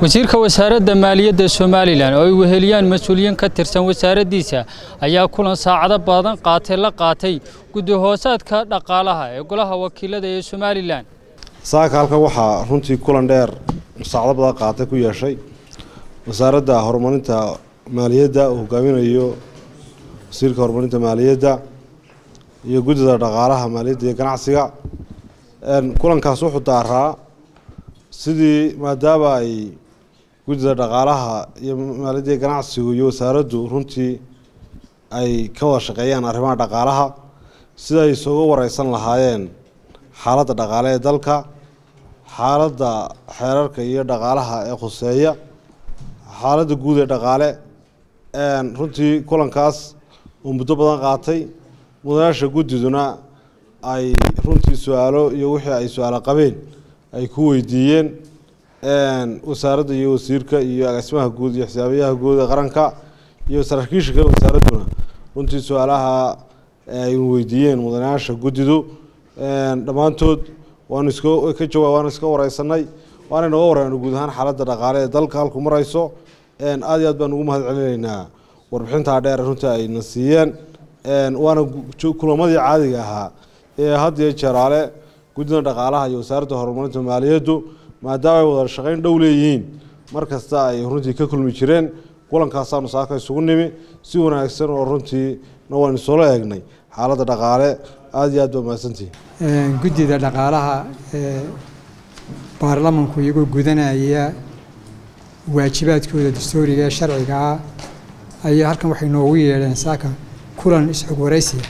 wasiirka wasaaradda maaliyadda somalilan oo ay weheliyaan mas-uuliyiin ka tirsan wasaaraddiisa ayaa kulan saacado badan qaatay la qaatay guddi hoosaadka dhaqaalaha ee golaha wakiilada ee somalilan saaka halkan waxaa runtii kulan dheer saacado badan qaatay ku yeeshay wasaaradda horumarinta maaliyadda uu hogaaminayo wasiirka horumarinta maaliyadda iyo guddida dhaqaalaha maaliyadda iyo ganacsiga kulankaas wuxuu daaraa sidii maadaama ay guddida dhaqaalaha iyo maaliyadda iyo ganacsigu iyo wasaaraddu runtii ay ka wada shaqeeyaan arrimaha dhaqaalaha sida ay isuga wareysan lahaayeen xaaladda dhaqaale ee dalka xaaladda xeerarka iyo dhaqaalaha ee khuseeya xaaladda guud ee dhaqaale runtii kulankaas uu muddo badan qaatay mudanaasha guddiduna ay runtii su-aalo iyo wixii ay su-aalo qabeen ay ku weydiiyeen wasaaradda iyo wasiirka iyo agaasimaha guud iyo xisaabiyaha guud ee qaranka iyo saraakiisha kale wasaaradduna runtii su-aalaha ay weydiiyeen mudanayaasha guddidu dhammaantood waanu iska ka jawaab waanu iska wareysanay waana noga wareyno guud ahaan xaaladda dhaqaale ee dalka halku marayso aada iyo aad baan ugu mahad celinaynaa warbixintaa dheer runtii ayna siiyeen waana kulamadii caadiga ahaa ee had iyo jeeraale guddida dhaqaalaha iyo wasaaradda horumarinta maaliyaddu maadaama ay wada shaqeyn dhow leeyihiin mar kasta ay runtii ka kulmi jireen kulankaasaanu saaka isugu nimi si wanaagsan oo runtii na waan isoola eegnay xaaladda dhaqaale aada iyo aad baa mahadsantihi guddida dhaqaalaha ee baarlamanku iyagoo gudanaya waajibaadkooda dastuuriga ee sharciga ah ayaa halkan waxay noogu yeedheen saaka kulan isxog waraysiya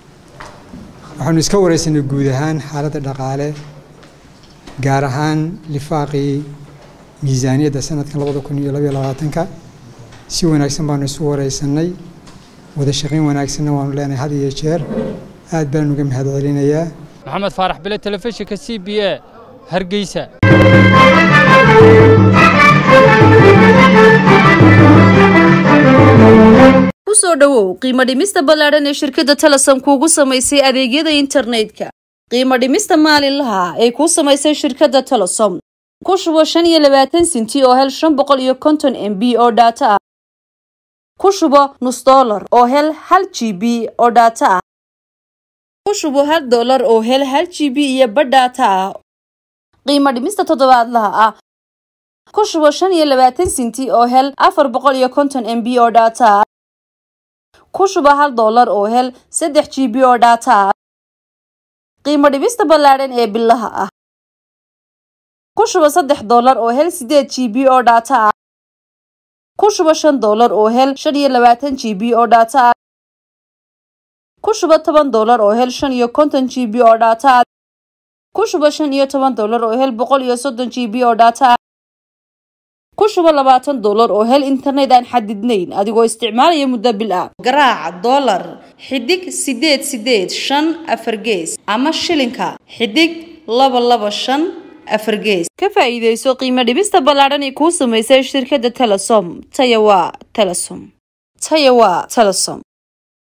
waxaanu iska wareysanay guud ahaan xaaladda dhaqaale gaar ahaan lifaaqii miisaaniyadda sanadkan labada kun iyo labaiyo labaatanka si wanaagsan baanu isu wareysanay wada shaqayn wanaagsanna waanu leenahay had iyo jeer aad baan uga mahad celinayaa maxamed faarax bile telefishinka c b a hargeysa kusoo dhowow qiimo dhimista ballaadhan ee shirkadda telesom kuugu samaysay adeegyada internetka qiimo dhimista maalinlaha ay kuu samaysay shirkadda telesom ku shubo shan iyo labaatan sinti oo hel shan boqol iyo konton m b oo dhaato ah ku shubo nus dollar oo hel hal g b oo dhaato ah ku shubo hal dollar oo hel hal g b iyo badh dhaato ah qiimo dhimista toddobaadlaha ah ku shubo shan iyo labaatan sinti oo hel afar boqol iyo konton m b oo dhaato ah ku shubo hal dollar oo hel saddex g b oo dhaato ah qiimo dhibista ballaadhan ee bilaha ah ku shubo saddex dollar oo hel sideed g b oo dhaato ah ku shubo shan dollar oo hel shan iyo labaatan g b oo dhaato ah ku shubo toban dollar oo hel shan iyo konton g b oo dhaato ah ku shubo shan iyo toban dollar oo hel boqol iyo soddon g b oo dhaato ah ku shubo labaatan dollar oo hel internet aan xadidnayn adigoo isticmaalaya muddo bil ah garaaca dollar xidig sideed sideed shan afar gees ama shilinka xidig laba laba shan afar gees ka faa'iidayso qiimo dhibista ballaadhan ee kuu samaysay shirkadda telesom taya waa telesom taya waa telesom